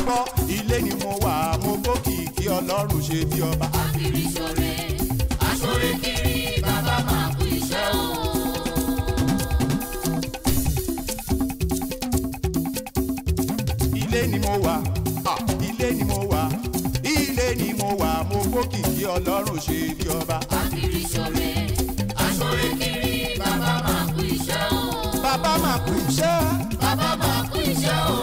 kọ́ ilé ni mo wà mo gbókìkí ọlọ́run ṣe bí ọba. Akiri ṣore, aṣore kiri, bàbá máa kú iṣẹ́ o. ilé ni mo wà ah, ilé ni mo wà ilé ni mo wà mo gbókìkí ọlọ́run ṣe bí ọba. Akiri ṣore, aṣore kiri, bàbá máa kú iṣẹ́ o. bàbá máa kú iṣẹ́. Bàbá máa kú iṣẹ́ o.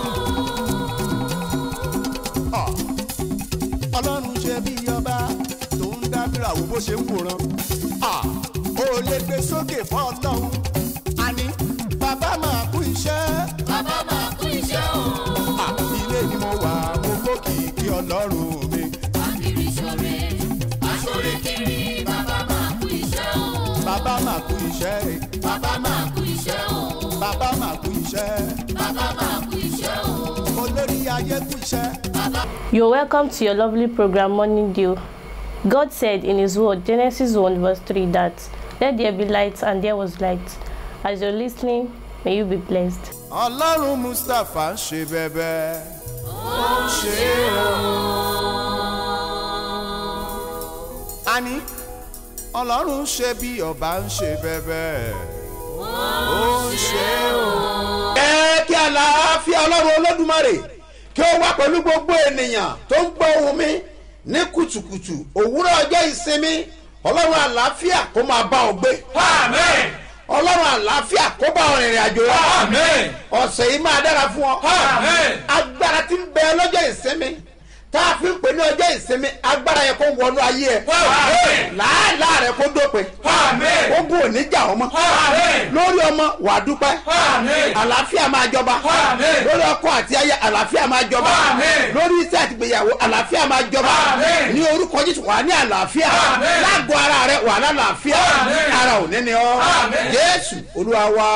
Ah, ọlọ́run ṣe bí ọba tó ń dábìrà wo bó ṣe ń wòran. Ah, ó lè gbé sókè fún ọlọ́run àní bàbá máa kú iṣẹ́. Bàbá máa kú iṣẹ́ o. Ah, ilé ni mo wà mo gbókìkí ọlọ́run mi. Akiri ṣore, aṣore kiri, bàbá máa kú iṣẹ́ o. bàbá máa kú iṣẹ́ Bàbá máa kú iṣẹ́ o. bàbá máa kú iṣẹ́ Bàbá máa kú iṣẹ́ o. olórí ayé kú iṣẹ́. You're welcome to your lovely program Morning Dew. God said in His Word, Genesis 1, verse 3, that let there be light, and there was light. As you're listening, may you be blessed. ọlọ́run mustapha ń ṣe bẹ́bẹ́ ó ń ṣe o. àní ọlọ́run ṣe bí ọba ń ṣe bẹ́bẹ́ ó ń ṣe o. ẹ kí àlàáfíà ọlọ́run olódùmarè kí ó wá pẹ̀lú gbogbo ènìyàn tó ń gbọ́ ohùn mi ní kùtùkùtù òwúrọ̀ ọjọ́ ìsinmi ọlọ́run àlàáfíà kó máa bá ọ gbé Amen. ọlọ́run àlàáfíà kó bá ọ rìnrìn àjò rẹ Amen. ọ̀sẹ̀ yìí máa dára fún ọ Amen. agbára tí ń bẹ lọ́jọ́ ìsinmi tá a fi ń pè ní ọjọ́ ìsinmi agbára yẹn kó wọnú ayé ẹ Amen. làálàá rẹ kó dópin Amen. ogun ò ní jà ọmọ Amen. lórí ọmọ wàá dúpẹ́ Amen. àlàáfíà máa jọba Amen. lórí ọkọ àti aya àlàáfíà máa jọba Amen. lórí iṣẹ́ àti ìgbéyàwó àlàáfíà máa jọba Amen. ní orúkọ jésù wà ní àlàáfíà Amen. lágọ̀ ara rẹ wà lálàáfíà Amen. ara ò ní ni ọ Amen. jésù olúwa wa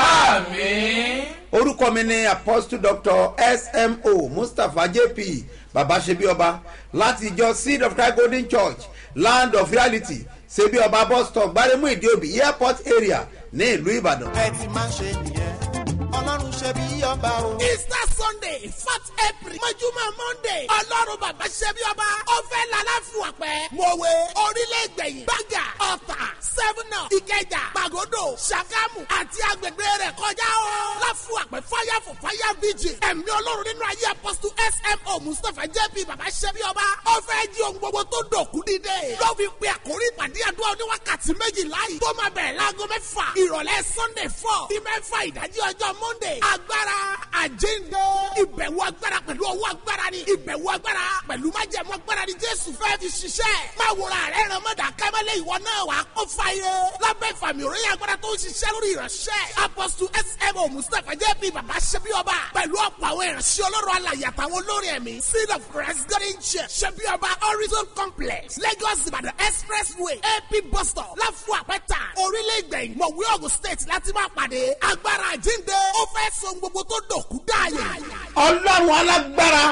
Amen. orúkọ mi ni apostle doctor smo mustapha jp baba ṣebíọba láti ìjọ seed of christ golden church land of reality ṣebíọba bus stop gbaremu ìdíòbí airport area ní ìlú ìbàdàn. ẹ ti máa ń ṣe nìyẹn ọlọ́run ṣe bí ọba o. easter sunday fourth april mọ́júmọ́ monday ọlọ́run bàbá ṣẹ́bí ọba ọ̀fẹ́ lálàfíà pẹ́ mọ̀wé orílẹ̀ ìgbẹ̀yìn gbàgà ọ̀tà sẹ́fúnà ìkẹjà gbàgódò ṣàgámù àti agbègbè rẹ̀ kọjá o láfíà pẹ́ fire for fire vigil ẹ̀mí ọlọ́run nínú ayé apọ́sítù smo mustapha jp bàbá ṣẹ́bí ọba ọ̀fẹ́ jí ohun gbogbo tó dòkú dídé ló fi pe àkórí ìpàdé àdúrà oníwákàtí méjìlá yìí tó máa bẹ̀rẹ̀ láago mẹ́fà ìrọ̀lẹ́ sunday four sí mẹ́fà ìdájí ọjọ́ monday agbára àjíǹde ìbẹ̀wò agbára pẹ̀lú ọwọ́ agbára ni ìbẹ̀wò agbára pẹ̀lú májẹ̀mú agbára ni jésù fẹ́ fi ṣiṣẹ́ máa wòrà rẹ̀ ràn mọ́dà kẹ́mẹ́lẹ́ ìwọ náà wà á kó fàyè lábẹ́ ìfàmì òròyìn agbára tó ń ṣiṣẹ́ lórí ìránṣẹ́ apọ́sù smo mustapha jp baba ṣẹbi ọba pẹ̀lú ọ̀pọ̀ àwọn ìránṣẹ́ ọlọ́run alàyè àtàwọn olórí ẹ̀mí seed of christ garden church ṣẹbi ọba horizon complex lagos ìbàdàn expressway ap bus stop láfún àpẹta orílẹ̀ ìgbẹ̀yìn mọ̀wé ogun state láti máa pàdé agbára àjíǹde ó fẹ́ so gbogbo tó dòkú dáàyè. ọlọ́run alágbára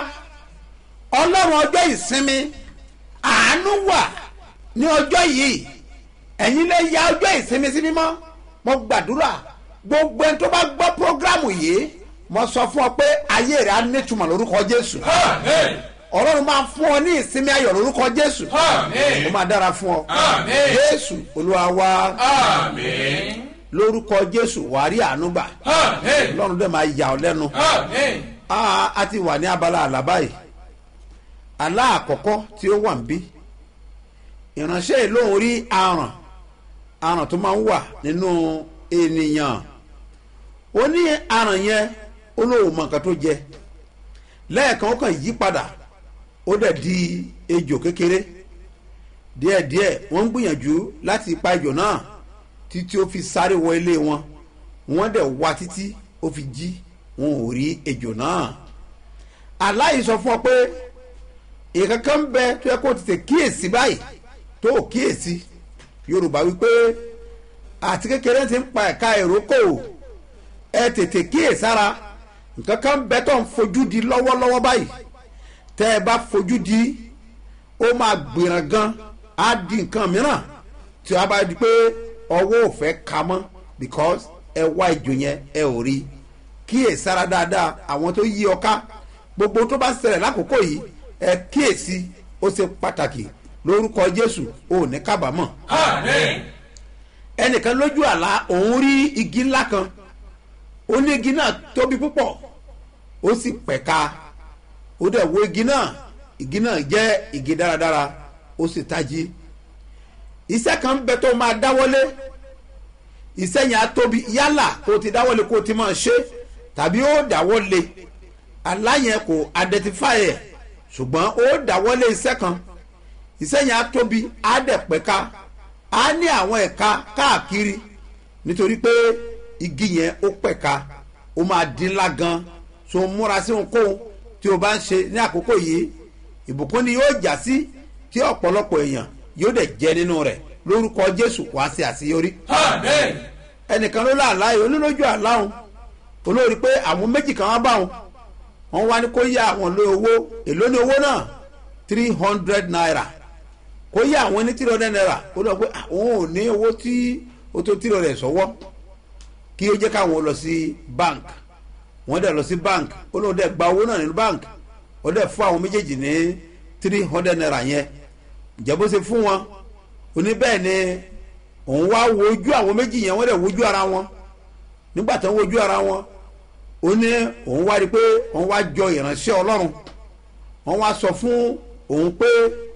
ọlọ́run ọjọ́ ìsinmi àánú wà ní ọjọ́ yìí ẹ̀yin lè ya ọjọ́ ìsinmi sí mímọ́ mo gbàdúrà gbogbo ẹni tó bá gbọ́ prógrámù yìí mo sọ fún ọ pé ayé rẹ̀ á nítumọ̀ lórúkọ jésù Amen. ọlọ́run máa fún ọ ní ìsinmi ayọ̀ lórúkọ jésù Amen. ó máa dára fún ọ Amen. jésù olúwa wa Amen. lórúkọ jésù wàá rí àánú gbà Amen. ọlọ́run dẹ̀ máa yà ọ lẹ́nu Amen. a a ti wà ní abala àlá báyìí àlá àkọ́kọ́ tí ó wà ń bí ìránṣẹ́ yìí lóun rí aràn aràn tó máa ń wà nínú ènìyàn ó ní aràn yẹn ó lóun mọ nǹkan tó jẹ lẹ́ẹ̀kan ó kàn yí padà ó dẹ̀ di ejò kékeré díẹ̀díẹ̀ wọ́n ń gbìyànjú láti pa ejò náà títí ó fi sáré wọ ilé wọn wọ́n dẹ̀ wá títí ó fi jí wọn ò rí ejò náà aláì sọ fún ọ pé ìkankan ń bẹ tó yẹ kó tètè kíyèsí báyìí tó ò kíyèsí yorùbá wípé àti kékeré ti ń pa ẹ̀ka ìrókò ẹ tètè kíyèsára nǹkan kan ń bẹ tó ń fojú di lọ́wọ́lọ́wọ́ báyìí tẹ́ ẹ bá fojú di ó máa gbìràn gan á di nǹkan mìíràn tí a bá di pé ọwọ́ ò fẹ́ ka mọ́ because ẹ wá ìjò yẹn ẹ ò rí kíyèsára dáadáa àwọn tó yí ọ ká gbogbo tó bá ń ṣẹlẹ̀ lákòókò yìí ẹ kíyèsí ó ṣe pàtàkì lórúkọ jésù ò ní kábàámọ̀ Àmín. ẹnìkan lójú àlá òun rí igi ńlá kan ó ní igi náà tóbi púpọ̀ ó sì pẹ̀ka ó dẹ̀ wo igi náà igi náà jẹ́ igi dáradára ó sì tají iṣẹ́ kan bẹ tó máa dáwọ́lé iṣẹ́ yẹn á tóbi yálà kó o ti dáwọ́lé kó o ti máa ṣe tàbí ó dáwọ́lé aláyẹn kò identify ẹ̀ ṣùgbọ́n ó dáwọ́lé iṣẹ́ kan iṣẹ́ yẹn á tóbi á dẹ̀ pẹ̀ka á ní àwọn ẹ̀ka káàkiri nítorí pé igi yẹn ó pẹ̀ka ó máa dín ńlá gan so múra sí ohunkóhun tí o bá ń ṣe ní àkókò yìí ìbùkún ni yóò já sí tí ọ̀pọ̀lọpọ̀ èèyàn yóò dẹ̀ jẹ́ nínú rẹ̀ lórúkọ jésù wá sí àṣeyọrí Àmín. ẹnìkan ló láàlá yìí olólójú àláhùn olórí pé àwọn méjì kan wá bá wọn wọn wá ní kó yá àwọn lé owó èló ní owó náà three hundred naira kó yá àwọn ní three hundred naira ó lọ pé àwọn ò ní owó tí ó tó three hundred sọ́wọ́ kí ó jẹ́ káwọn lọ sí bank wọ́n dẹ̀ lọ sí bank ó lóun dẹ̀ gba owó náà nínú bank ó dẹ̀ fún àwọn méjèèjì ní three hundred naira yẹn ǹjẹ́ bó ṣe fún wọn oní bẹ́ẹ̀ ni òun wá wojú àwọn méjì yẹn wọ́n dẹ̀ wojú ara wọn nígbà tó ń wojú ara wọn ó ní òun wá rí i pé òun wá jọ ìránṣẹ́ ọlọ́run wọ́n wá sọ fún òun pé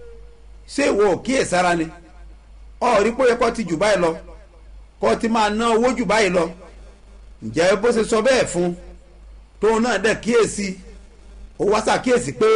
ṣé ìwọ ò kíyèsára ni ọ rí pé ó yẹ kó ti jù báyìí lọ kó ti máa ná owó jù báyìí lọ ǹjẹ́ bó ṣe sọ bẹ́ẹ̀ fún tóun náà dẹ̀ kíyèsí ó wá ṣàkíyèsí pé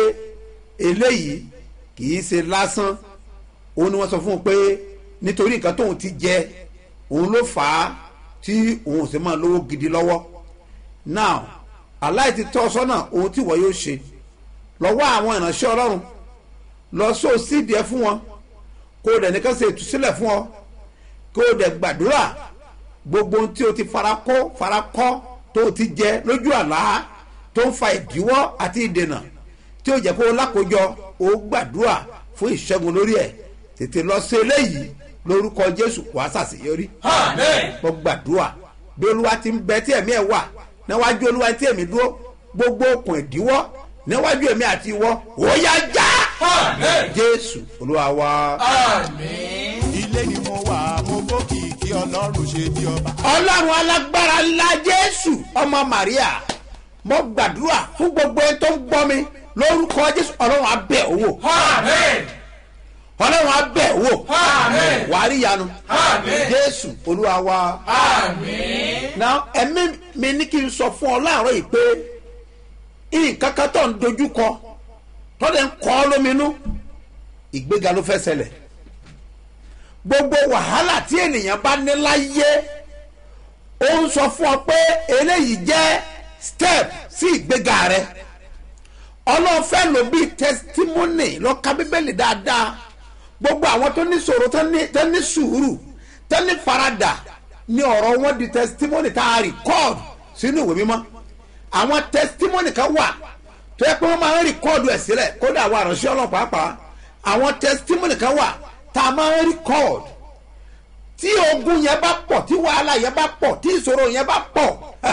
eléyìí kì í ṣe lásán òun ni wọ́n sọ fún un pé nítorí nǹkan tóun ti jẹ òun ló fà á tí òun ò sì máa lówó gidi lọ́wọ́ now aláì ti tọ́ sọ́nà ohun tí wọ́n yóò ṣe lọ́wọ́ àwọn ìránṣẹ́ ọlọ́run lọ sóò sídìí ẹ fún wọn kó o dẹ̀ nìkan ṣe ìtúsílẹ̀ fún ọ kó o dẹ̀ gbàdúrà gbogbo ohun tí o ti farakó farakọ́ tó o ti jẹ lójú àlá tó ń fa ìdíwọ́ àti ìdènà tí o jẹ́ kó o lákòójọ o gbàdúrà fún ìṣẹ́gun lórí ẹ̀ tètè lọ sí eléyìí lórúkọ jésù wàá ṣàṣeyọrí Àmín. mo gbàdúrà bí olúwa ti ń bẹ tí ẹ̀mí ẹ̀ wà níwájú olúwa tí ẹ̀mí dúró gbogbo okùn ìdíwọ́ níwájú ẹ̀mí àti ìwọ ó yá já Àmín. jésù olúwa wa. Àmín. ilé ni mo wà mo bókìkí ọlọ́run ṣe bí ọba. ọlọ́run alágbára ńlá jésù ọmọ maria mo gbàdúrà fún gbogbo ẹni tó ń gbọ́ mi lórúkọ jésù ọlọ́run abẹ́ owó Àmín. ọlọ́run abẹ́ owó Àmín. wàá rí yanu Àmín. jésù olúwa wa. Àmín. na ẹ̀mí mi ní kí n sọ fún ọ láàárọ̀ yìí pé nǹkan kan tó ń dojú kọ tọ́lẹ̀ ń kọ́ ọ lóminú ìgbéga ló fẹ́ ṣẹlẹ̀ gbogbo wàhálà tí ènìyàn bá ní láyé ó ń sọ fún ọ pé eléyìí jẹ́ step sí ìgbéga rẹ ọlọ́run fẹ́ lò bíi testimony lọ́ka bíbélì dáadáa gbogbo àwọn tó ní sòrò tó ní tó ní sùúrù tó ní faradà ní ọ̀rọ̀ wọn di testimony tá a record sínú ìwé mímọ́ àwọn testimony kan wà tó yẹ pé wọ́n máa ń record ẹ̀ sílẹ̀ kódà àwọn àránṣẹ́ ọlọ́run pàápàá àwọn testimony kan wà tá a máa ń record tí ogun yẹn bá pọ̀ tí wàhálà yẹn bá pọ̀ tí ìṣòro yẹn bá pọ̀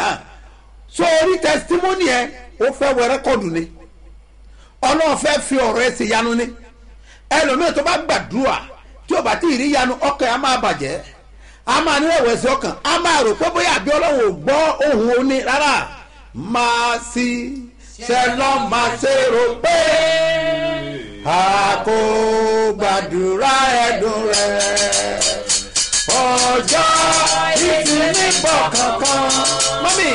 sórí testimony yẹn ó fẹ́ wẹ rẹ́kọ̀dù ni ọlọ́run fẹ́ fi ọ̀rọ̀ ẹ̀ ṣe yanu ni ẹlòmíràn tó bá gbàdúrà tí ò bá tí ì rí yanu ọkàn á máa bàjẹ́ á máa ní ẹ̀wẹ̀sì ọkàn á máa rò pé bóyá àbí ọlọ́run ò gbọ́ ohùn oní rárá máa sí ṣẹlọ́ máa ṣe rò pé a kò gbàdúrà ẹ̀dùn rẹ̀ ọjọ́ ìsinmi bọ̀ kankan mọ́mí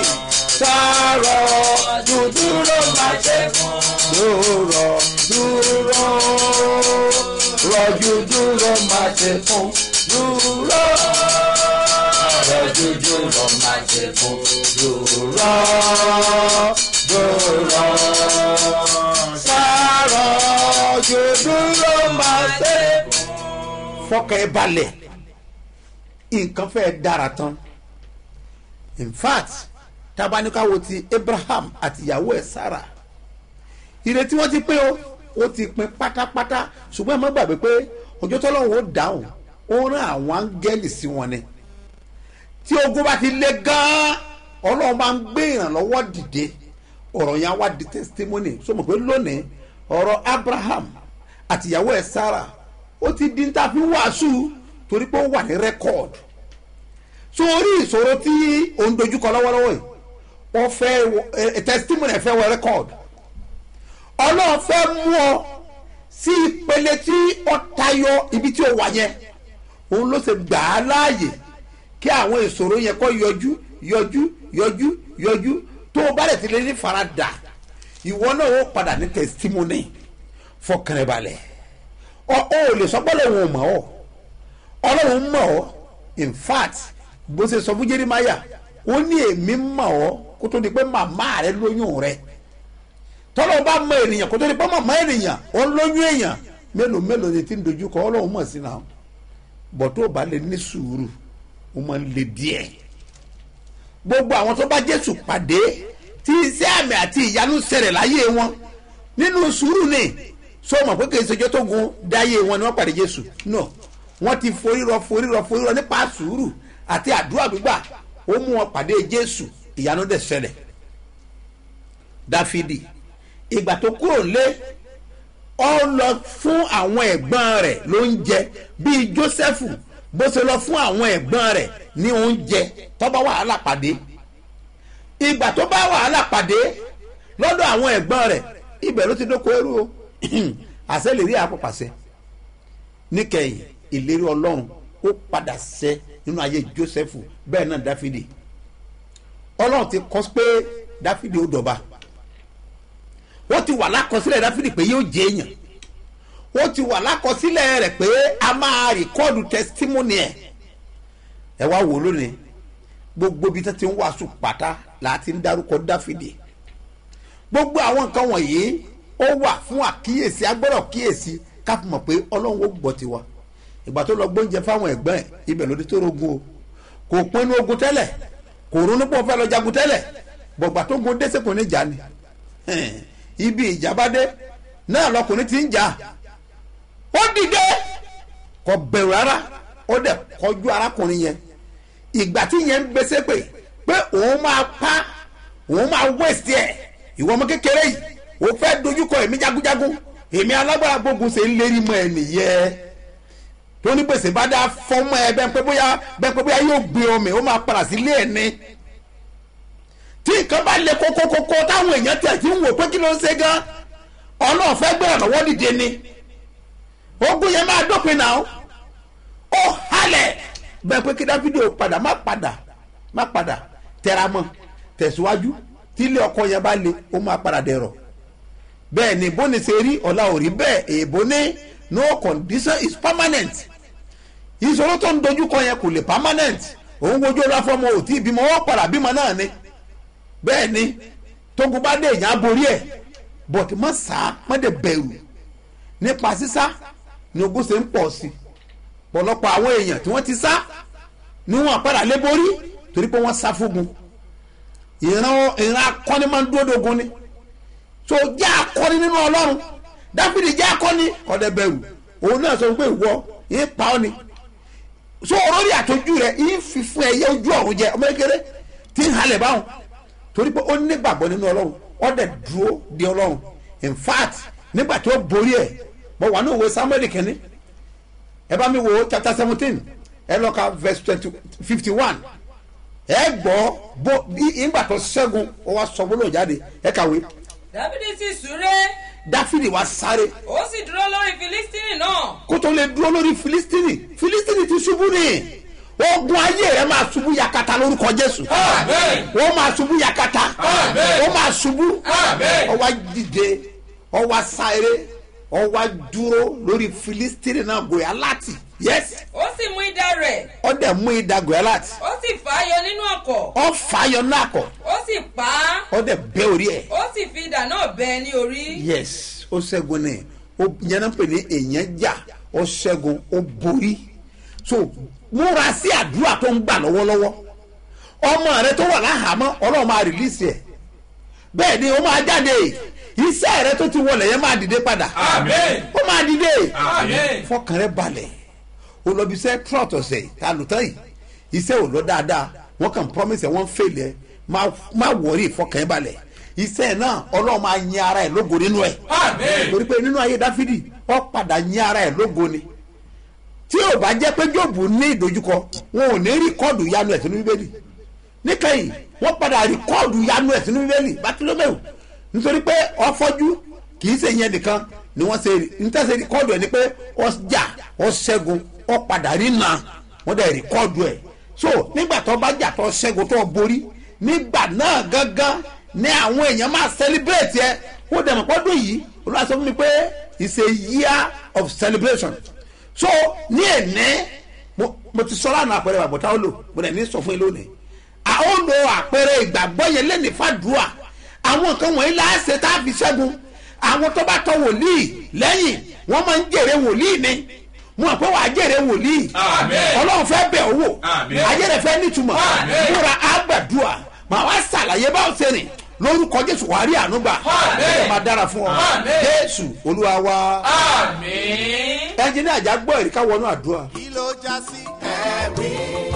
sàrọ̀ dúdúró máa ṣe fún dúró dúró rọ̀jú dúró máa ṣe fún dúró rọ̀jú dúró máa ṣe fún dúró dúró sàrọ̀ dúdúró máa ṣe fún. fọkàn ẹ balẹ̀ nǹkan fẹ́ dára tán in fact tabanikawo ti abraham àti ìyàwó ẹ̀ sarah ìrètí wọn ti pé o ó ti pin pátápátá ṣùgbọ́n ẹ má gbàgbé pé ọjọ́ tọ́lọ́run ó dáhùn ó rán àwọn áńgẹ́lì sí wọn ni tí ogun bá ti le gan-an ọlọ́run máa ń gbé ìrànlọ́wọ́ dìde ọ̀rọ̀ yẹn á wá di testimony so mọ̀ pé lónìí ọ̀rọ̀ abraham àtìyàwó ẹ̀ sarah ó ti di ní ta fi wàásù torí pé ó wà ní record so orí ìṣòro tí òun dojúkọ lọ́wọ́lọ́wọ́ yìí wọ́n fẹ́ wọ- ẹ- ẹ- testimony ẹ̀ fẹ́ wọ record ọlọ́run fẹ́ mú ọ sí ìpele tí ó tayọ ibi tí ó wà yẹn òun ló ṣe gbà á láàyè kí àwọn ìṣòro yẹn kọ́ yọjú yọjú yọjú yọjú tó o bá lè ti lè ní farada ìwọ náà ó padà ní testimony fọkànbalẹ̀ ọ ò lè sọ pé ọlọ́run ò mọ̀ ọ́ ọlọ́run mọ̀ ọ́ in fact bó ṣe sọ fún jerimaya ó ní èmi mọ̀ ọ́ kó tó di pé màmá rẹ lóyún rẹ tọ́lọ́ bá mọ ènìyàn kó tó di pé màmá ènìyàn ó lóyún èèyàn mélòó mélòó ni ti ń dojú kọ ọlọ́run mọ̀ sí náà bọ̀ tó o bá lè ní sùúrù ó máa ń le díẹ̀ gbogbo àwọn tó bá jésù pàdé tí iṣẹ́ àmì àti ìyanu ṣẹlẹ̀ láyé wọn nínú sùúrù ni sọ ma pé kìí ṣèjọ́ tó gun dáyé wọn ni wọ́n pàdé jésù no wọ́n ti forírọ forírọ forírọ nípa sùúrù àti àdúrà gbígbà ó mú wọn pàdé jésù ìyanu dẹ̀ ṣẹlẹ̀ dáfídì ìgbà tó kúrò lé ọ lọ fún àwọn ẹ̀gbọ́n rẹ̀ lóúnjẹ bíi jósẹ́fù bó ṣe lọ fún àwọn ẹ̀gbọ́n rẹ̀ ní oúnjẹ tó bá wàhálà pàdé ìgbà tó bá wàhálà pàdé lọ́dọ̀ àwọn ẹ̀gbọ́n rẹ̀ ibẹ̀ ló ti dóko ẹrú o àṣẹ lè rí àpòpàṣẹ níkẹyìn ìlérí ọlọ́run ó padà ṣẹ nínú ayé jósẹ́fù bẹ́ẹ̀ náà dáfídì ọlọ́run ti kọ́ pé dáfídì ó dọ̀ba wọ́n ti wà lákọsílẹ̀ dáfídì pé yóò jẹ́ èèyàn wọ́n ti wà lákọsílẹ̀ rẹ̀ pé a máa rìkọ́ọ̀dù tẹsítímọ́nì ẹ̀ ẹ wá wò lónìí gbogbo ibi tó ti ń wàásù pátá là á ti ń dárúkọ dáfídì gbogbo àwọn nǹkan wọ̀nyí ó wà fún àkíyèsí agbọ́dọ̀ kíyèsí ká fi mọ̀ pé ọlọ́run ó gbọ́ tiwa ìgbà tó lọ gbóúnjẹ fáwọn ẹ̀gbọ́n ẹ̀ ibẹ̀ ló dé tó rogun o kò pinnu ogun tẹ́lẹ̀ kò ronú pọ̀ fẹ́ lọ jagun tẹ́lẹ̀ bọ̀gbà tó gun dẹ́sẹ̀ kò ní jà ni Ẹn, ibi ìjàmbá-dé náà lọkùnrin ti ń jà ó dìde kò bẹ̀rù rárá ó dẹ̀ kọjú arákùnrin yẹn ìgbà tí yẹn ń gbèsè pé pé òun máa pa òun máa wẹ̀sì ẹ̀ ìwọ ọmọ kékeré yìí ó fẹ́ dojúkọ èmi jagunjagun èmi alágbára gbógun ṣe ń lérí mọ́ ẹ nìyẹn tó ní gbèsè bá dá fọ́mọ́ ẹ bẹ́ẹ̀ pé bóyá bẹ́ẹ̀ pé bóyá yóò gbé ọmọ ó máa padà sílé ẹ̀ ní tí nǹkan bá le kókókókó táwọn èèyàn tẹ̀ tí ń wò pé kí ló ń ṣe gan ọlọ́run fẹ́ gbé ọ̀nàwọ́ dìde ni ogun yẹn máa dópin náà ó halẹ̀ bẹ́ẹ̀ pé kí dáfídì ó padà má padà má padà tẹra mọ́ tẹ̀síwájú tí ilé ọkọ yẹn bá le ó máa padà dẹ̀rọ̀ bẹ́ẹ̀ ni bó ni ṣe rí ọ̀la ò rí bẹ́ẹ̀ èèbó ní no condition is permanent ìṣòro tó ń dojú kọ yẹn kò lè permanent òun wojú ọlá fọmọ ò tí ì bímọ ó padà bímọ náà ni bẹ́ẹ̀ ni tógun bá dé èèyàn á borí ẹ̀ but má sá má dẹ̀ bẹ̀rù nípa sísá ni ogun ṣe ń pọ̀ sí i pọ̀lọpọ̀ àwọn èèyàn tí wọ́n ti sá ni wọ́n padà lé borí torí pé wọ́n sá fógun ìran ìran akọni máa ń dúró dogun ni so jẹ́ akọni nínú ọlọ́run dáfídì jẹ́ akọni kọ́dẹ̀ bẹ̀rù òun náà sọ pé ìwọ yín pa ọ́ ni so olórí àtọ́jú rẹ̀ yín fi fún ẹyẹ ojú ọ̀run jẹ ọmọ kékeré tí ń halẹ̀ báwọn torí pé ó nígbàgbọ́ nínú ọlọ́run ó dẹ̀ dúró di ọlọ́run in fact nígbà tí ó borí ẹ̀ mo wà ní òwe samuel kẹ́ni ẹ bá mi wo chapter seventeen ẹ lọ ka verse twenty fifty one ẹ gbọ́ bó ìgbà tó ṣẹ́gun ó wá sọ gbólóhùn jáde ẹ kàwé dábìdì sì súré dáfídì wá sáré ó sì dúró lórí filistini náà kó tó lè dúró lórí filistini filistini ti ṣubú ni ogun ayé rẹ máa ṣubú yakata lórúkọ jésù Amen. wọ́n máa ṣubú yakata Amen. wọ́n máa ṣubú Amen. ó wá dìde ó wá sáré ó wá dúró lórí filistini náà gòyà láti yes ó sì mú idà rẹ̀ ó dẹ̀ mú idà gòyà láti ó sì fà á yọ nínú ọkọ̀ ó fàáyọ náà kọ ó sì pa á ó dẹ̀ bẹ́ orí ẹ̀ ó sì fi idà náà bẹ́ ẹ ní orí yes ó ṣẹ́gun ní ó yẹn náà pè ní èèyàn jà ó ṣẹ́gun ó borí so múra sí àdúrà tó ń gbà lọ́wọ́lọ́wọ́ ọmọ rẹ tó wà láhàámọ́ ọlọ́run máa rìlíìsì ẹ̀ bẹ́ẹ̀ ni ó máa jáde iṣẹ́ rẹ tó ti wọlé yẹn máa dìde padà Amen. ó máa dìde Amen. fọkàn rẹ balẹ̀ o lọ bí iṣẹ́ trot ọ̀sẹ̀ ta ló tán yìí iṣẹ́ ò lọ dáadáa wọ́n kàn promise ẹ̀ wọ́n fail ẹ̀ má má wọrí fọkàn rẹ balẹ̀ iṣẹ́ náà ọlọ́run máa yin ara ẹ̀ lógo nínú ẹ̀ Àmín. torí pé nínú ayé dáfídì ó padà yin ara ẹ̀ lógo ni tí ò bá jẹ́ pé jóòbù ní ìdojúkọ wọn ò ní rìkọ́ọ̀dù yanu ẹ̀ sínú bíbélì níkẹyìn wọ́n padà rìkọ́ọ̀dù yanu ẹ̀ sínú bíbélì bátílómẹ́wò nítorí pé ọfọ́jú kì í ṣe yẹn nìkan ni wọ́n ṣe nítẹ̀sẹ̀ rìkọ́ọ̀dù ẹ̀ ni pé ó jà ó ṣẹ́gun ó padà rí nà wọ́n dẹ̀ rìkọ́ọ̀dù ẹ̀ so nígbà tó bá jà tó ṣẹ́gun tó borí nígbà náà gángan ni àwọn èèyàn máa celebrate ẹ ó dẹ̀ mọ̀ pọ́dún yìí olúwa sọ fún mi pé it's a year of celebration so ní ẹ̀ní mo mo ti sọ lánàá àpẹẹrẹ bàbá táwọn lò mo dẹ̀ ní sọ fún yín lónìí a ó lo àpẹẹrẹ ìgbàgbọ́ yẹn lẹ́nìí fàdúrà àwọn nǹkan wọ̀nyí láàṣẹ tá a fi ṣẹ́gun àwọn tó bá tọ wòlíì lẹ́yìn wọ́n máa ń jèrè wòlíì ni mo mọ̀ pé wàá jèrè wòlíì Àmín. ọlọ́run fẹ́ bẹ̀ owó Àmín. ayé rẹ̀ fẹ́ nítumọ̀ Àmín. múra àgbàdua màá wá ṣàlàyé báwo ṣe rìn lórúkọ jésù wàá rí àánú gbà Àmín. ẹ̀ máa dára fún ọ Àmín. jésù olúwa wa Àmín. ẹnjìnì àjà gbọ́ ẹ̀rí ká wọnú àdúrà. kí ló já sí ẹ̀rí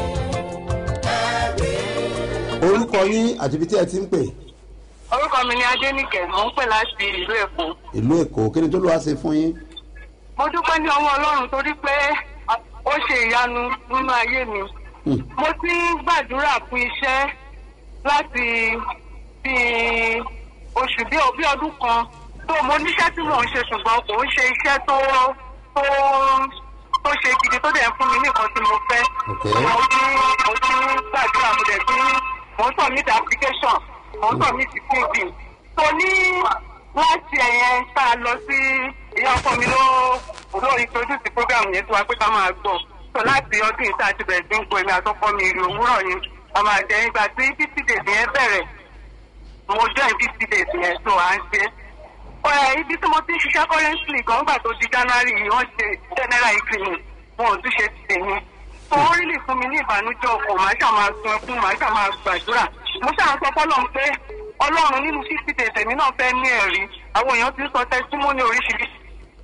ẹ̀rí. orúkọ yín àti ibi tí ẹ ti ń pè orúkọ mi ni adénìkẹ́ mò ń pè láti ìlú èkó ìlú èkó kí ni tó ló wá ṣe fún yín. mo dúpẹ́ ní ọwọ́ ọlọ́run torí pé ó ṣe ìyanu nínú ayé mi mo ti ń gbàdúrà fún iṣẹ́ láti bí oṣù bí bí ọdún kan tó mo níṣẹ́ tí mò ń ṣe ṣùgbọ́n kò ń ṣe iṣẹ́ tó tó tó ṣe gidi tó dẹ̀ ń fún mi ní nǹkan tí mo fẹ́ Okay. mo ti mo ti ń gbàdúrà mo dẹ̀ ti mo ń submit application mo ń submit cv tó ní láti ẹ̀yẹn tá a lọ sí ìyá ọkọ mi ló ló introduce program yẹn tó wá pé ká máa gbọ́ tó láti ọdún yìí tá a ti bẹ̀rẹ̀ sí ń gbọ́ èmi àtọ́kọ́ mi ìrì òwúrọ̀ yẹn ọmọ àjẹ́ nígbà tí fifty days yẹn bẹ̀rẹ̀ mo join fifty days yẹn tó à ń ṣe. Ẹ, ibi tí mo ti ń ṣiṣẹ́ currently gan gbà tó di january yìí wọ́n ṣe general increment wọn ò tún ṣe ti tèmi. tó wọ́n rí lè fún mi ní ìbànújẹ́ ọkọ̀ màá ṣáà máa sun ẹkún màá ṣáà máa gbàdúrà. mo ṣáà sọ fọlọ́run pé ọlọ́run nínú fifty days èmi náà fẹ́ ní ẹ̀rí àwọn èèyàn ti ń sọ testimony oríṣiríṣi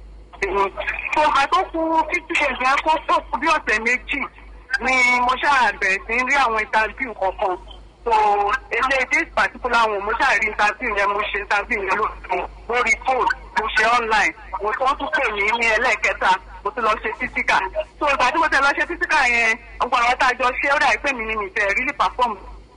tó ọ̀gá tó kú fifty days yẹn kó tó kú bí ọ̀sẹ̀ méjì ni mo ṣáà bẹ̀rẹ̀ sí rí àwọn interview kọ̀ọ̀kan so ilé this particular one mo ṣáà rí interview yẹn mo ṣe interview yẹn lórí lórí phone mo ṣe online mo tún tún pè mí ní ẹlẹ́ẹ̀kẹta mo tún lọ ṣe physical so ìgbà tí mo tẹ̀ lọ ṣe physical yẹn ọgbà àwọn tá a jọ ṣe ó dà pé mi ni mi tẹ̀ really perform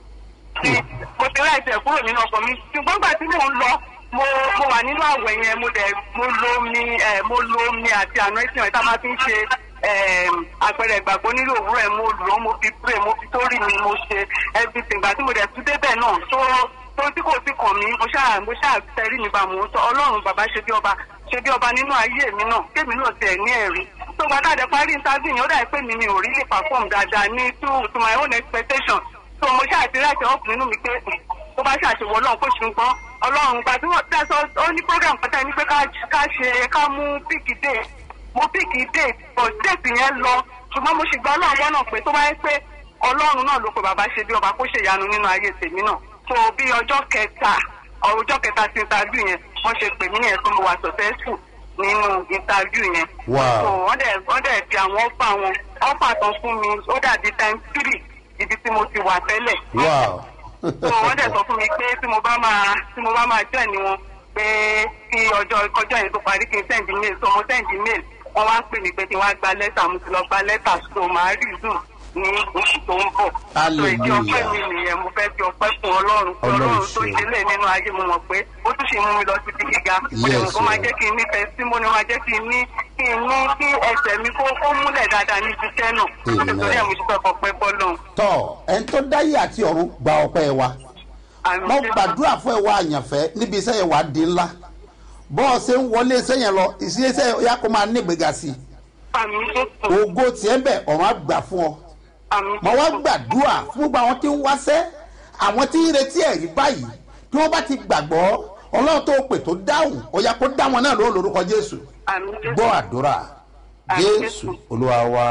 tí mo ti láì tẹ̀ kúrò nínú ọkọ̀ mi ṣùgbọ́n gbà tí mò ń lọ mo mo wà nínú àwẹ̀ yẹn mo dẹ̀ mo lo omi ẹ̀ mo lo omi àti anointing ẹ̀ tá a máa fi ń ṣe ẹ̀m, àpẹẹrẹ ìgbàgbọ́ nílò òwúrọ̀ ẹ̀ mo lò ó mo fi pray mo fi sórí mi mo ṣe everything gbà tí mo dẹ̀ tún débẹ̀ náà tó tó tí kò sí kàn mí mo ṣáà mo ṣáà tẹrí mi bá mo sọ ọlọ́run bàbá ṣe bí ọba ṣe bí ọba nínú ayé mi náà kémi náà tiẹ̀ ní ẹ̀rí tó gbàdá àdẹ parí interview yẹn ó dà pé mi mi ò rí lè perform dáadáa ní to to my own expectation so mo ṣáà ti láti ọ̀pọ̀ nínú mi pé tó bá ṣàṣewọ́ ọlọ́run kó ṣùgbọ́n ọlọ́run gba tí wọ́n tẹ́ sọ ó ní program kan tẹ́ ní pé ká ká ṣe ká mú píkì dé mo píkì dé but date yẹn lọ ṣùgbọ́n mo sì gba ọlọ́run lọ́nà pé tó bá yẹ pé ọlọ́run náà ló pe bàbá ṣe bí ọba kó ṣe ìyanu nínú ayé tèmi náà so bí ọjọ́ kẹta ọjọ́ kẹta sí interview yẹn wọ́n ṣe pè mí yẹn tó mo wà successful nínú interview yẹn Wow. so wọ́n dẹ̀ wọ́n dẹ̀ fi àwọn ọ́fà wọn ọ́fà tán fún mi ó dàbí time three ibi tí mo ti wà tẹ́lẹ̀ wow. so wọ́n dẹ̀ sọ fún mi pé tí mo bá máa tí mo bá máa join ni wọn pé kí ọjọ́ ọjọ́ yẹn tó parí kí n send mail so mo send mail wọ́n wá ń pè mí pé kí n wá gba lẹ́tà mo ti lọ gba lẹ́tà so màá rí zoom ní oṣù tó ń bọ̀. so ìdí ọpẹ́ mi nìyẹn mo fẹ́ fi ọpẹ́ fún ọlọ́run fún Ọlọ́run ọlọ́run tó ṣe. ṣe lé nínú ayé mo mọ̀ pé ó tún ṣe mú mi lọ síbi gíga mo dẹ̀ mọ̀ Yes, kó máa o. jẹ́ kí n nífẹ̀ẹ́ sí mo ní máa jẹ́ kí n ní kí n ní kí ẹsẹ̀ mi kó kó múlẹ̀ dáadáa ní iṣẹ́ náà Amen. nítorí ẹ̀ mo ṣe fẹ́ fọpẹ́ bọ́lọ́run. tọ ẹni tó dáyé àti ọ̀run gba ọpẹ́ wa Àmín. mo gbàdúrà fún ẹwà àyànfẹ́ níbi iṣẹ́ yẹn wà á di ńlá bọ́ọ̀ ṣe ń wọlé iṣẹ́ yẹn lọ iṣẹ́ yẹn yà kó máa ní ìgbéga sí i Àmín Jésù. ògo tiẹ̀ bẹ̀ ọ̀run á gbà fún ọ Àmín mo wá Jésù. gbàdúrà fún gbogbo àwọn tí ń wáṣẹ́ àwọn tí ń retí ẹ̀rí báyìí tí wọ́n bá ti gbàgbọ́ ọlọ́run tó pè tó dáhùn ó yá kó dá wọn náà lóhùn lórúkọ jésù Àmín Jésù. gbọ́ àdúrà Àmín jésù Jésù. olúwa wa.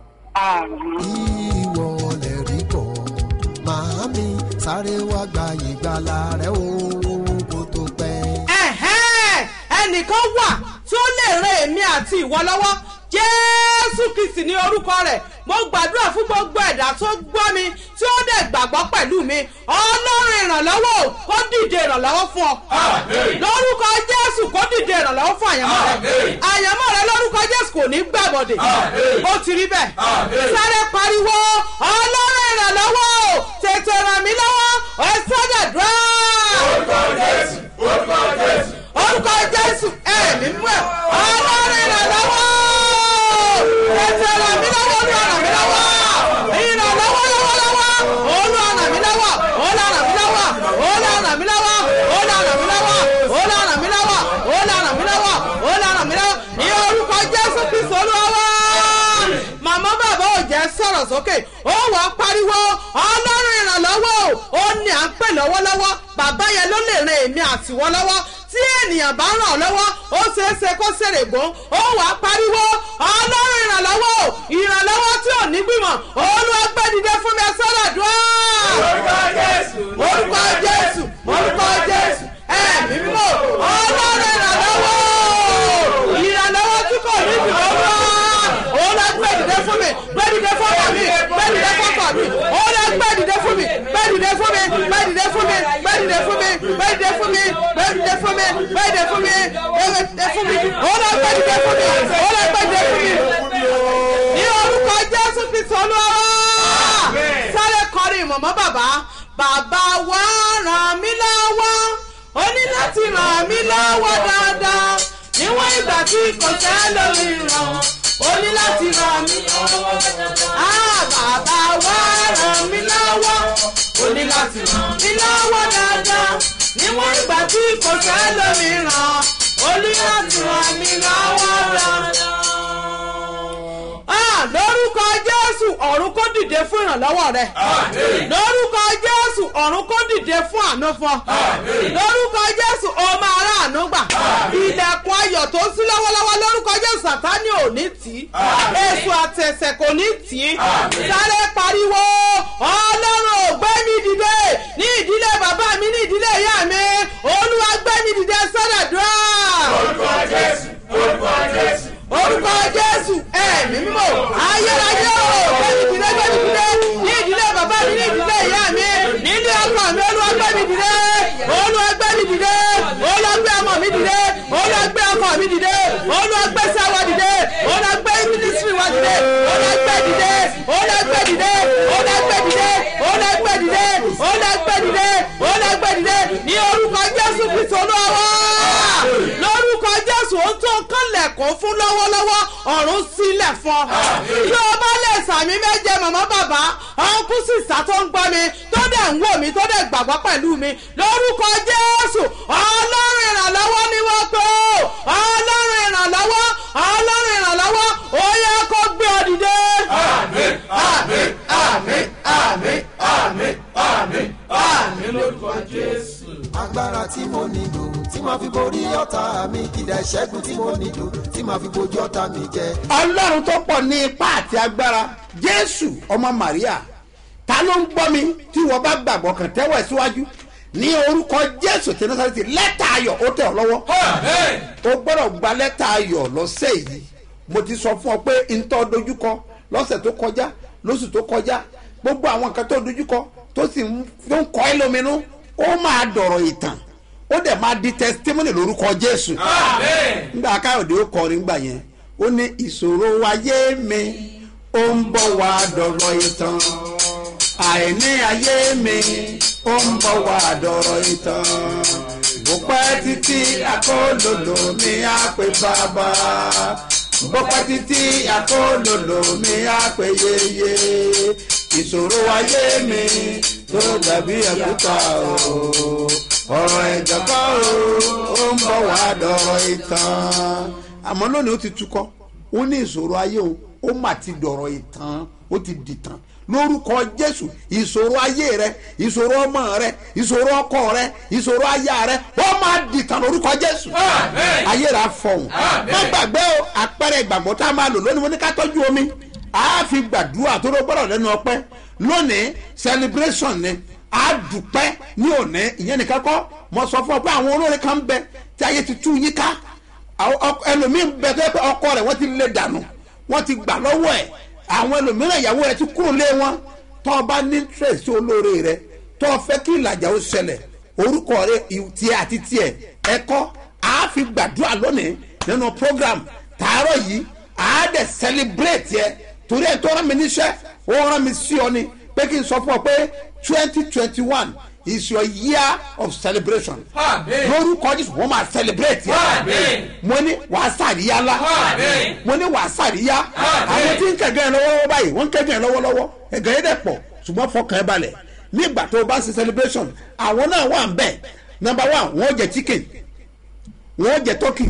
Àmín. ìwọ lè rí bọ̀ màámi sáré wá gba ìgbàlà rẹ o kó tó pẹ́. ẹ̀hẹ́n ẹnìkan wà tí ó lè ran èmi àti ìwọ lọ́wọ́ jésù kìsì ní orúkọ rẹ̀ mo gbàdúrà fún gbogbo ẹ̀dá tó gbọ́ mi tí ó dẹ̀ gbàgbọ́ pẹ̀lú mi ọlọ́run ìrànlọ́wọ́ kó dìde dìde ìrànlọ́wọ́ fún ọ lórúkọ jésù kó dìde ìrànlọ́wọ́ fún àyànmọ́ rẹ àyànmọ́ rẹ lórúkọ jésù kò ní gbàbọ̀dẹ̀ ó ti rí bẹ́ẹ̀ sáré pariwo ọlọ́run ìrànlọ́wọ́ o tètè ràn mí lọ́wọ́ ẹ sọ́jà dúró. orúkọ jésù orúkọ jésù. orúkọ jésù ẹ̀mí mú ẹ̀ ọlọ́run ìrànlọ́wọ́ tètè ràn mí lọ́wọ́ olúwa ràn mí lọ́wọ́ ìrànlọ́wọ́ lọ́wọ́lọ́wọ́ olúwa ràn mí lọ́wọ́ olúwa ràn mí lọ́wọ́ olúwa ràn mí lọ́wọ́ olúwa ràn mí lọ́wọ́ olúwa ràn mí lọ́wọ́ olúwa ràn mí lọ́wọ́ olúwa ràn mí lọ́wọ́ ní orúkọ jésù kristu olúwa wá màmá bàbá ò jẹ́ sọ̀rọ̀ sókè ó wọ́n pariwo ọlọ́run ìrànlọ́wọ́ o ó ní à ń pè lọ́wọ́lọ́wọ́ bàbá yẹn ló lè ran èmi àtiwọ́ lọ́wọ́ tí ènìyàn bá ràn ọ́ lọ́wọ́ ó ṣeé ṣe kó ṣèrè gbọ́n ó wà á pariwo ọlọ́run ìrànlọ́wọ́ o ìrànlọ́wọ́ tí ò ní gbìmọ̀ olúwa gbé dìde fún mi sọ́dọ̀ dùn orúkọ jésù. orúkọ jésù orúkọ jésù ẹ̀mí mímọ́ ọlọ́run ìrànlọ́wọ́ ìrànlọ́wọ́ tí kò ní ìdìbò wá òun lọ gbé dìde fún mi gbé dìde fún ọkọ mi gbé dìde fún ọkọ mi òun lọ gbé dìde fún mi gbé dìde fún mi gbé dìde fún mi gbé dìde fún mi gbé dìde fún mi gbé dìde fún mi gbé dìde fún mi gbé dìde fún mi òun lọ gbé dìde fún mi òun lọ gbé dìde fún mi ní orúkọ jésù kristu olúwa sáré kọrin ìmọ̀mọ́ bàbá bàbá wa ràn mí lọ́wọ́ ó ní láti ràn mí lọ́wọ́ dáadáa níwọ̀n ìgbà tí kò sẹ́ lórí ràn ó ní láti ràn mí lọ́wọ́ dáadáa. Ah, bàbá wa ràn mí lọ́wọ́ ó ní láti ràn mí lọ́wọ́ dáadáa níwọ̀n ìgbà tí kò sẹ́ lórí ràn ó ní láti ràn mí lọ́wọ́ dáadáa. Ah, lórúkọ jésù ọ̀run kó dìde fún ìrànlọ́wọ́ rẹ lórúkọ jésù ọ̀run kó dìde fún àánú fún ọ lórúkọ jésù o máa rà àánú gbà ilẹ̀kùn ayọ̀ tó sí lọ́wọ́lọ́wọ́ lórúkọ jésù sàtánì ò ní tì í èso àtẹ̀sẹ̀ kò ní tì í sáré pariwo ọlọ́run ò gbé mi dìde ní ìdílé bàbá mi ní ìdílé ìyá mi olúwa gbé mi dìde sọ́dọ̀dúrà orúkọ jésù orúkọ jésù. orúkọ jésù ẹ̀mí mímọ́ ayérayé o gbẹ́mí dìde gbẹ́mí dìde ní ìdílé bàbá mi ní ìdílé ìyá mi nílé ọkọ mi olúwa gbẹ́mí dìde olúwa gbẹ́mí dìde olúwa gbé ọmọ mi dìde olúwa gbé ọkọ mi dìde olúwa gbé sáwọ dìde olúwa gbé mínísírì wa dìde olúwa gbé dìde olúwa gbé dìde olúwa gbé dìde olúwa gbé dìde olúwa gbé dìde olúwa gbé dìde ní orúkọ jésù kristu olúwa wá lórúkọ jésù ó tó kánlẹ̀kùn fún lọ́wọ́lọ́wọ́ ọ̀run sílẹ̀ fún ọ. bí o bá lè sàmì méje màmá bàbá ọ̀nkú sísá tó ń gbọ́ mi tó dẹ̀ ń wò mí tó dẹ̀ gbàgbọ́ pẹ̀lú mi lórúkọ jésù ọlọ́run ìrànlọ́wọ́ ni wọ́n pé o ọlọ́run ìrànlọ́wọ́ ọlọ́run ìrànlọ́wọ́ ó yẹ kó gbé ọ dìde. àmín àmín àmín àmín àmín àmín àmín lórúkọ jésù. agbára tí mo nílò tí màá fi borí ọ̀tá mi ìdá ìṣẹ́gun tí mo nílò tí màá fi bojú ọ̀tá mi jẹ. ọlọ́run tó pọ̀ ní ipá àti agbára jésù ọmọ maria ta ló ń gbọ́ mi tí wọ́n bá gbàgbọ́ kàn tẹ́wọ̀ ẹ̀ síwájú ní orúkọ jésù tí nasareti lẹ́tà ayọ̀ ó tẹ̀ ọ́ lọ́wọ́ o gbọ́dọ̀ gba lẹ́tà ayọ̀ lọ́sẹ̀ yìí mo ti sọ fún ọ pé ntọ́ dojúkọ lọ́sẹ̀ tó kọjá lóṣù tó kọjá gbogbo àwọn nǹkan tó dojúkọ tó sì ń tó ń kọ́ ẹ́ lóminú ó máa dọ̀rọ̀ ìtàn ó dẹ̀ máa di testimony lórúkọ jésù nígbà káyọ̀dé ó kọrin gbà yẹn ó ní ìṣòro ayé mi ó ń bọ̀ wá dọ̀rọ̀ ìtàn àìní ayé mi ó ń bọ̀ wá dọ̀rọ̀ ìtàn bó pẹ́ títí akólòlò mi á pè bàbá bó pẹ́ títí akólòlò mi á pè yeye ìṣòro ayé mi tó dàbí ẹ̀kúta o ọ̀rọ̀ ẹ̀jọ̀kọ́ o ó ń bọ̀ wá dọ̀rọ̀ ìtàn àmọ́ lónìí ó ti tukọ̀ ó ní ìṣòro ayé o ó mà ti dọ̀rọ̀ ìtàn ó ti dìtàn lórúkọ jésù ìṣòro ayé rẹ ìṣòro ọmọ rẹ ìṣòro ọkọ rẹ ìṣòro aya rẹ ó máa dìtàn lórúkọ jésù ayé rẹ afọhùn má gbàgbé o àpẹẹrẹ ìgbàgbọ́ tá a máa lò lónìí mo ní ká tọ́jú omi a fi gbàdúrà tó ló gbọ́dọ̀ lẹ́nu ọpẹ́ lónìí celebration ni a dùpẹ́ ní òní ìyẹn nìkan kọ́ mo sọ fún ọ pé àwọn olórin kan bẹ tí ayé ti tú yín ká ẹlòmíín bẹ tó yẹ pé ọkọ rẹ wọ́n ti lé dànù wọ́n ti gbà lọ́wọ́ ẹ̀ àwọn ẹlòmíràn ìyàwó rẹ ti kúrò lé wọn tó o bá ní interest olóore rẹ tó o fẹ́ kí ìlàjà ó ṣẹlẹ̀ orúkọ rẹ ì- tiẹ̀ àti tiẹ̀ ẹ̀kọ́ a fi gbàdúrà lónìí nínú program tààrọ̀ yìí a dẹ̀ celebrate yẹ torí ẹ̀ tó rán mi níṣẹ́ ó rán mi sí ọ ni pé kí n sọ fún ọ pé twenty twenty one is your year of celebration Àmín. lórúkọ jésù wọ́n máa celebrate yẹ Àmín. mo ní wàá sàríyá ńlá Àmín. mo ní wàá sàríyá Àmín. àwọn tí ń kẹ̀gẹ́ yẹn lọ́wọ́lọ́wọ́ báyìí wọ́n ń kẹ̀gẹ́ yẹn lọ́wọ́lọ́wọ́ ẹ̀gẹ́ yẹn dẹ̀ pọ̀ ṣùgbọ́n fọkàn ẹ balẹ̀ nígbà tó o bá ṣe celebration àwọn náà wà ń bẹ̀ number one wọ́n jẹ chicken wọ́n jẹ turkey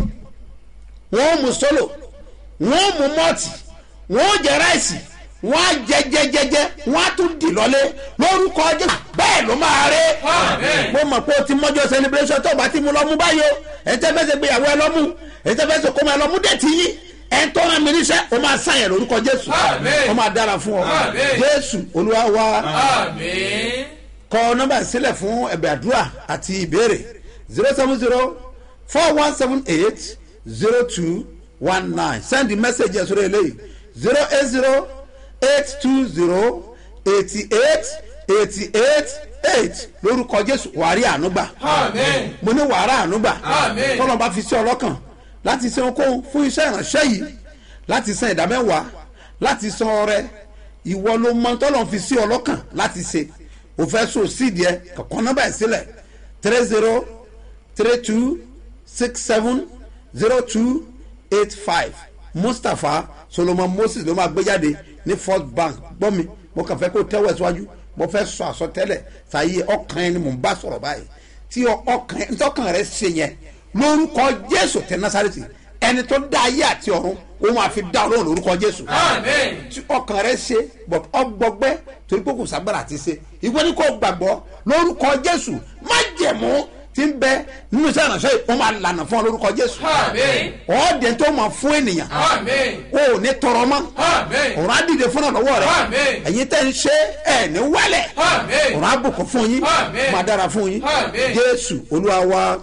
wọ́n mu solo wọ́n mu mọ́ọ̀tì wọ́n jẹ ráìsì wọ́n á jẹ jẹjẹjẹ wọ́n á tún dì lọ́lé lórúkọ jésù bẹ́ẹ̀ ló máa ré Àmín. mo mọ̀ pé o ti mọ́jọ́ celebration tó o bá ti mú lọ́mú báyìí o ẹ̀ tẹ́ fẹ́ ṣe gbéyàwó ẹ lọ́mú ẹ̀ tẹ́ fẹ́ ṣe kó máa lọ́mú dẹ̀ ti yín ẹ̀ ń tọ́ra mi níṣẹ́ o máa sàn yẹn lórúkọ jésù Àmín. o máa dára fún ọ Àmín. jésù olúwa wa Àmín. kọ nọmba sílẹ̀ fún ẹ̀bẹ̀ àdúrà àti ìbéèrè zero seven zero four one seven eight zero two one nine send the message yẹn sórí eléyìí zero eight zero eight two zero eighty eight eighty eight eight lórúkọ jésù wàrí ànúgbà Àmín. mo ní wàrà ànúgbà Àmín. tọ́lọ́ bá fi sí ọlọ́kàn láti san okòó fún iṣẹ́ ìránṣẹ́ yìí láti san ìdámẹ́wàá láti san ọrẹ ìwọ ló mọ tọ́lọ́ fi sí ọlọ́kàn láti ṣe o fẹ́ so sídìí ẹ kọ̀ọ̀kan nọ́mbà ẹ̀ sílẹ̀ three zero three two six seven zero two eight five mustapha solomon moses ló máa gbé jáde ní first bank gbọ́ mi mo kàn fẹ́ kó tẹ́wọ̀ ẹ̀ síwájú mo fẹ́ sọ àsọtẹ́lẹ̀ fàyè ọkàn ẹni mò ń bá sọ̀rọ̀ báyìí tí ọkàn ntọ́kàn rẹ ṣe yẹn lórúkọ jésù tẹ nasareti ẹni tó dá ayé àti ọ̀run ó máa fi dá ọlọ́run lórúkọ jésù Àmín. tí ọkàn rẹ ṣe but ọgbọgbẹ torí pé kò ságbára àti ṣe ìwé ní kò gbàgbọ́ lórúkọ jésù má jẹ̀mú tí ń bẹ nínú iṣẹ́ ìránṣẹ́ yìí ó máa lànà fún ọ lórúkọ jésù Àmín. ọ̀ọ́dẹ tó máa fún ènìyàn Àmín. o ò ní tọrọ mọ́ Àmín. ọ̀rọ̀ àdìde fún ọ̀lọ́wọ́ rẹ Àmín. ẹ̀yin tẹ́ ń ṣe ẹ̀ ní wálẹ̀ Àmín. ọ̀rọ̀ àbùkù fún yín Àmín. máa dára fún yín Àmín. jésù olúwa wa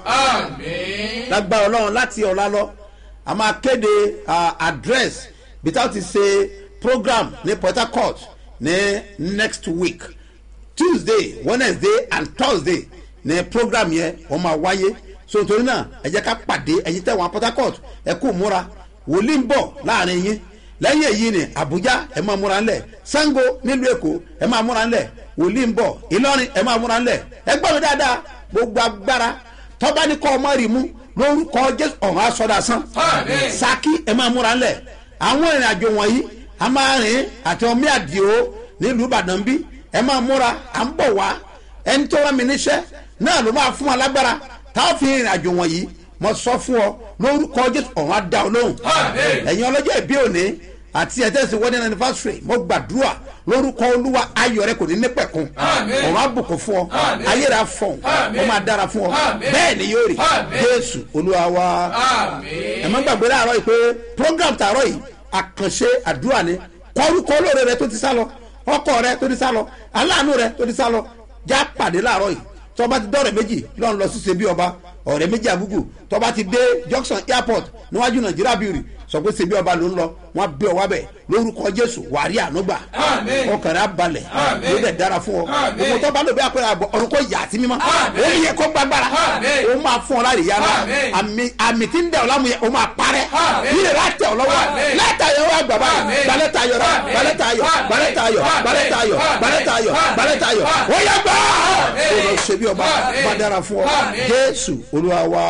Àmín. lágbára ọlọ́run láti ọ̀la lọ a máa kéde ah, address bí táwọn ti ṣe program ní port harcourt ní next week tuesday wednesday and thursday ní program yẹn wọ́n máa wáyé so nítorí náà ẹ jẹ́ ká pàdé ẹ̀yin tẹ̀wọ̀n port harcourt ẹ kú múra wòlíì ń bọ̀ láàrin yín lẹ́yìn èyí ni abuja ẹ máa múra ńlẹ̀ sango nílùú èkó ẹ máa múra ńlẹ̀ wòlíì ń bọ̀ ìlọrin ẹ máa múra ńlẹ̀ ẹ gbọ́ mi dáadáa gbogbo agbára tọ́ba ní kọ́ ọmọ rì mú lórúkọ jésù ọ̀hún aṣọ́dá sán Àmín. saki ẹ máa múra ńlẹ̀ àwọn ìrìn àjò wọ̀nyí a máa rìn àti ọmọ àdìo nílùú ìbàdàn bí ẹ máa múra à ń bọ̀ wá ẹni tó rán mi níṣẹ́ náà ló máa fún wa lágbára táwọn fi ìrìn àjò wọ̀nyí mo sọ fún ọ lórúkọ jésù ọ̀hún á dá ọ lóhùn Àmín. ẹ̀yin ọlọ́jọ́ ìbí òní àti ẹ̀tẹ́sí wedding anniversary mo gbàdúrà lórúkọ olúwa ayọ̀ rẹ kò ní ní pẹ̀kun Àmín. ọ̀rọ̀ àbùkún fún ọ Àmín. ayé rẹ afọ̀n Àmín. ó máa dára fún ọ Àmín. bẹ́ẹ̀ ni yóò rí Àmín. jésù olúwa wa Àmín. ẹ má gbàgbé láàárọ̀ yìí pé program tààrọ̀ yìí àkànṣe àdúrà ni kọ́rúkọ olóore rẹ tó ti sá lọ ọkọ rẹ tó ti sá lọ aláàánú rẹ tó ti sá lọ já pàdé láàárọ̀ yìí tọ́ba ti dọ́rẹ̀ méjì lọ́n lọ sí sebi ọba ọ̀rẹ́ méjì àgùgù tọ́ba ti dé junction airport níwájú nàìjíríà bìrì sọ pé sebi ọba ló ń lọ wọn bẹ ọ wá bẹ lórúkọ jésù wàrí ànúgbà Àmín. ọkàn rẹ abalẹ̀ Àmín. ló dẹ̀ dára fún ọ Àmín. gbogbo tọ́ba ló bẹ àpẹẹrẹ àbọ̀ ọ̀run kò yà á sí mímọ́ Àmín. ó yẹ kó gbàgbára Àmín. ó máa fún ọ láre yára Àmín. àmì àmì tí ń dẹ̀ ọ́ lámú yẹ ó máa parẹ́ Àmín. yìí rẹ̀ á tẹ̀ ọ́ lọ́wọ́ Àmín. lẹ́tà yẹn wá gbà báyìí Àmín. gbalẹ́tà ayọ̀ rẹ̀ Àmín. gbalẹ́tà ayọ̀ Àmín. gbalẹ́tà ayọ̀ Àmín. gbalẹ́tà ayọ̀ Àmín. gbalẹ́tà ayọ̀ Àmín. gbalẹ́tà ayọ̀ Àmín. ó yẹ gbà Àmín. kó lọ ṣe bí ọba Àmín. bá dára fún ọ Àmín. jésù olúwa wa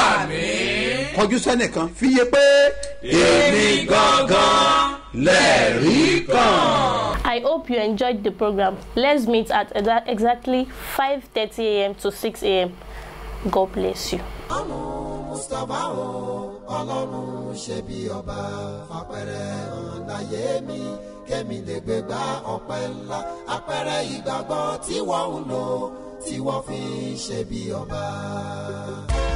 Àmín. kọjú sẹ́nìkan fi yé pé èmi gangan lẹ́rìí kan. I hope you enjoyed the program. Let's meet at exa- exactly 5:30 a.m. to 6 a.m. God bless you. ọlọ́run mustapha o ọlọ́run ṣe bí ọba fapẹ̀rẹ̀ hàn láyé mi kémi lè gbé gba ọpẹ́ ńlá apẹ̀rẹ̀ ìgbàgbọ́ tí wọ́n ń lò tí wọ́n fi ń ṣe bí ọba.